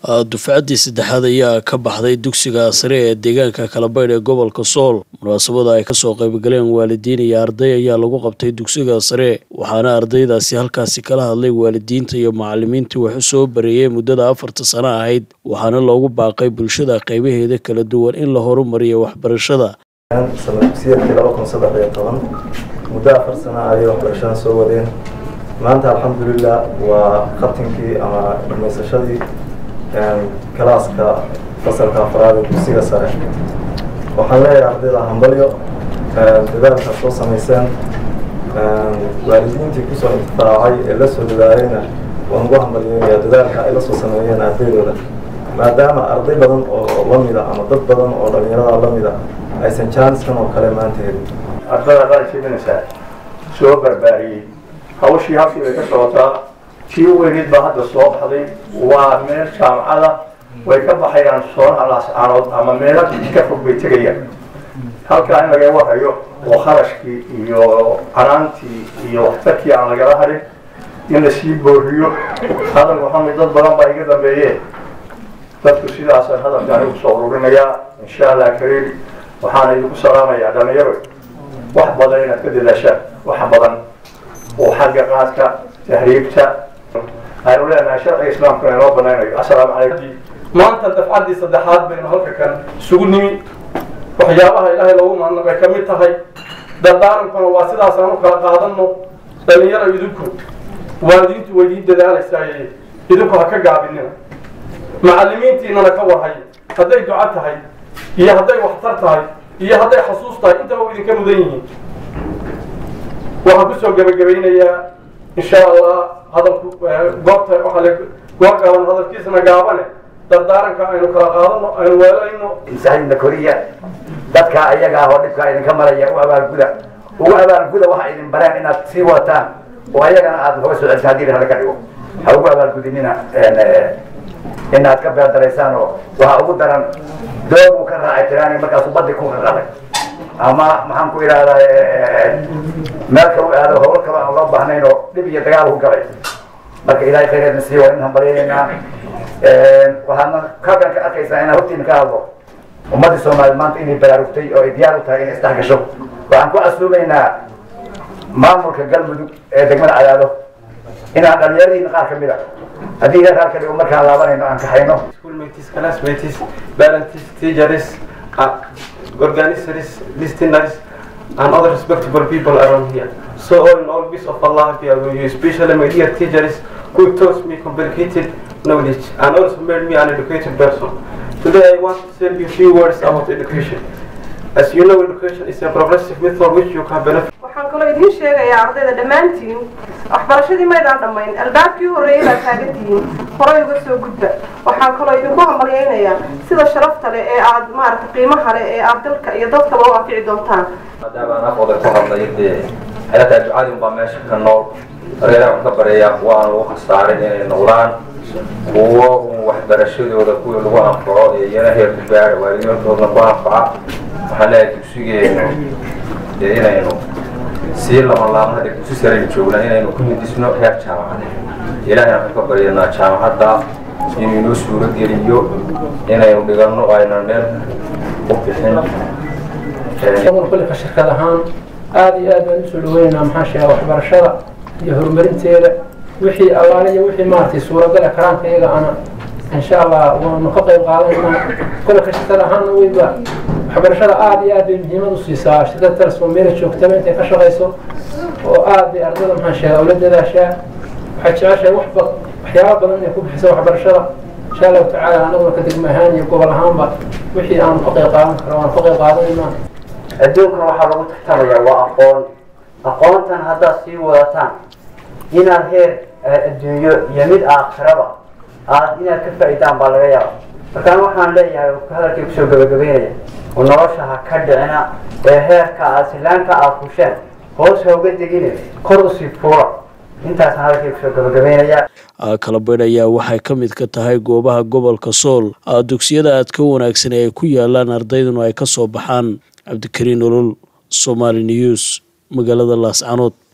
dufcaddii saddexaad ayaa ka baxday dugsiga sare ee deegaanka kalabaydh ee gobolka sool munaasabada ay kasoo qaybgaleen waalidiin iyo arday ayaa lagu qabtay dugsiga sare waxaana ardaydaasi halkaasi kala hadlay waalidiinta iyo macalimiintii wax u soo bareeyay muddada afarta sano ahayd waxaana loogu baaqay bulshada qaybaheeda kala duwan in la horumariyo waxbarashada dugsiyeedkii laba kun saddex iyo toban muddo afar sano ayay waxbarashada soo wadeen maanta alxamdulilah waa khatinkii ama dhamaysashadii kalaaska fasalka afraad ee dugsiga sare waxaan leeyahay ardayda hambalyo dadaalka soo samayseen waalidiintii kusoo intifaacay ee la soo dadaalayna waan ugu hambalyeynaya dadaalka ay la soo sameeyeen ardaydooda maadaama arday badan oo lamida ama dad badan oo dhalinyarada lamida aysan jaaniskan oo kale maanta helin ardada qaadsiinaysaa soo barbaariyey hawshii halkii bay ka socotaa tii weyneed baa hadda soo baxday waa meel jaamacada way ka baxayaan soonaha laascaanood ama meelo ka fog bay tegayaan halkaa in laga warayo oo kharashkii iyo canaantii iyo waxtarkii aan lagala harin in lasii booriyo hadal maxamed dad badan baa iga dambeeye dadku sidaasaan hadalka anigu soo ururinayaa insha allah kariim waxaana idinku salaamayaa dhalinyaro wax badan inaad ka dadaashaan wax badan oo xagga qaadka tahriibta aynu leenahay sharciga islaamkana inoo banaynayo assalaamu calaykum maanta dafcaddii saddexaad baynu halka kan isugu nimi waxyaabaha ilaahay loogu mahadnaqay ka mid tahay dardaarankuna waa sidaasaan u kala qaadano dhalinyaro idinku waalidiintu way idiin dadaalaysaay idinku ha ka gaabinina macalimiintiinana ka warhay hadday duco tahay iyo hadday waxtar tahay iyo hadday xasuus tahay intaba u idinka mudan yihiin waxaan kusoo gebagabaynayaa insha allah hadalku goobta waxaa le goor gaaban hadalkiisana gaabane dardaaranka aynu kala qaadano aynu weelayno masaajidna koriya dadka ayaga ah oo dhibkaa idinka maraya u abaalguda ugu abaalguda waxa idin bareen inaad sii wataan oo ayagana aad hoga soo celisa hadii laga dhigo ha ugu abaalgudinina inaad ka beerdaraysaan oo waxaa ugu daran doog uu ka raacay tiraan markaasuu badi ku qaqaday ama maxaan ku idhahdaa meel kale u aado hawl kale aan loo baahnayn oo dhib iyo dagaal ku galay marka ilaahay khayreedna sii waa in hambalyaynaa waxaadna halkan ka arkaysaa inaan hortiina ka hadlo ummaddii soomaaliya maanta inay baraarugtay oo ay diyaar u tahay inay isdhex gasho waxaan ku casuumaynaa maamulka galmudug ee degmada cadaado inaan dhalinyaradiina qaar kamid a haddii ilaah halka dhigo markaan laabanayno aan kaxayno schoolmates classmates parents teachers organizers listeners and other respectable people around here so all in all peace of Allah be with you especially my dear teachers who taught me complicated knowledge and also made me an educated person today I want to tell you a few words about education as you know education is a progressive method which you can benefit waxaan kaloo idiin sheegayaa ardayda dhammaantiin waxbarashadii maydaan dhammayn albaabkii horreeyay baad taagan tihiin horay uga soo gudba waxaan kaloo idinku hambalyaynayaa sida sharafta leh ee aad maaragtay qiimaha leh ee aad dalka iyo dadkaba u anfici doontaan maadaama aan afooda ku hadlay dee xelataa ducadii unbaa meesha ka nool reeraha un ka bareeya waan lagu khasaarin inay noqdaan kuwo un waxbarashadooda kuwii lagu anfaco ee iyana heer ku gaara waalidiintoodna ku anfaca waxaan leeyahay dugsigeenu dee inaynu sii lama laabna hadda dugsi saraynu joognaa inaynu ku midisno heer jaamacada ilaahayna waxaan ka baryanaa jaamacadda inuu inoo suuro geliyo inaynu dhiganno aynan meel u bixin shaqada kullika shirkad ahaan aada iyo aad baan usoo dhaweynaynaa maxaa sheega waxbarashada iyo horumarinteeda wixii allaale iyo wixii maaragtay suuragala karaanka iyaga ana insha allah waanu ka qayb qaadanaynaa kullika shirkad ahaanna weyba waxbarashada aada iyo aad bay muhiimad u siisaa shirkada telesfon meela joogtaba intay ka shaqayso oo aad bay ardada maxaa sheega ula dadaashaa waxay jeceshahay waxba waxyaaba badan inay ku bixiso waxbarashada insha allahu tacaala anaguna ka degma ahaan iyo gobol ahaanba wixii aanu ka qayb qaadan karo waanu ka qayb qaadanaynaa adduunkana waxaa lagu tartamayaa waa aqoon aqoontan haddaad sii wadataan inaad heer adduunyo iyo mid aakhiraba aad inaad ka faa'iidaan baa laga yaaba markaan waxaan leeyahay hadalkii kusoo gabagabeynaya oo nolosha ha ka dhicina ee heerka aad silaanka aad fusheen hoos ha uga degine kor usii fuura intaasaan hadalkii kusoo gabagabeynaya kalabaydh ayaa waxay ka mid ka tahay goobaha gobolka sool dugsiyada aad ka wanaagsan ee ay ku yaalaan ardayduna ay ka soo baxaan cabdikariin olol somaali news magaalada laascanood